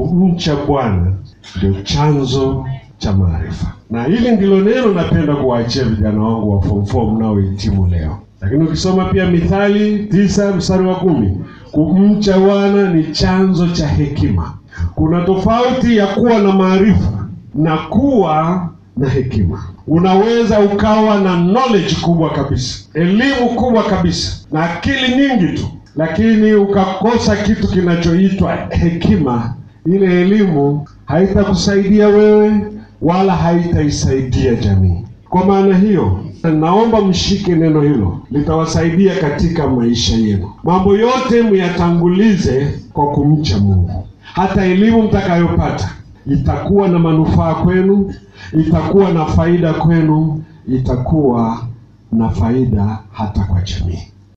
kumcha Bwana ndio chanzo cha maarifa, na hili ndilo neno napenda kuwaachia vijana wangu wa form 4 mnaohitimu leo. Lakini ukisoma pia Mithali tisa mstari wa kumi kumcha Bwana ni chanzo cha hekima. Kuna tofauti ya kuwa na maarifa na kuwa na hekima. Unaweza ukawa na knowledge kubwa kabisa, elimu kubwa kabisa, na akili nyingi tu, lakini ukakosa kitu kinachoitwa hekima. Ile elimu haitakusaidia wewe wala haitaisaidia jamii. Kwa maana hiyo, naomba mshike neno hilo, litawasaidia katika maisha yenu. Mambo yote myatangulize kwa kumcha Mungu. Hata elimu mtakayopata itakuwa na manufaa kwenu, itakuwa na faida kwenu, itakuwa na faida hata kwa jamii.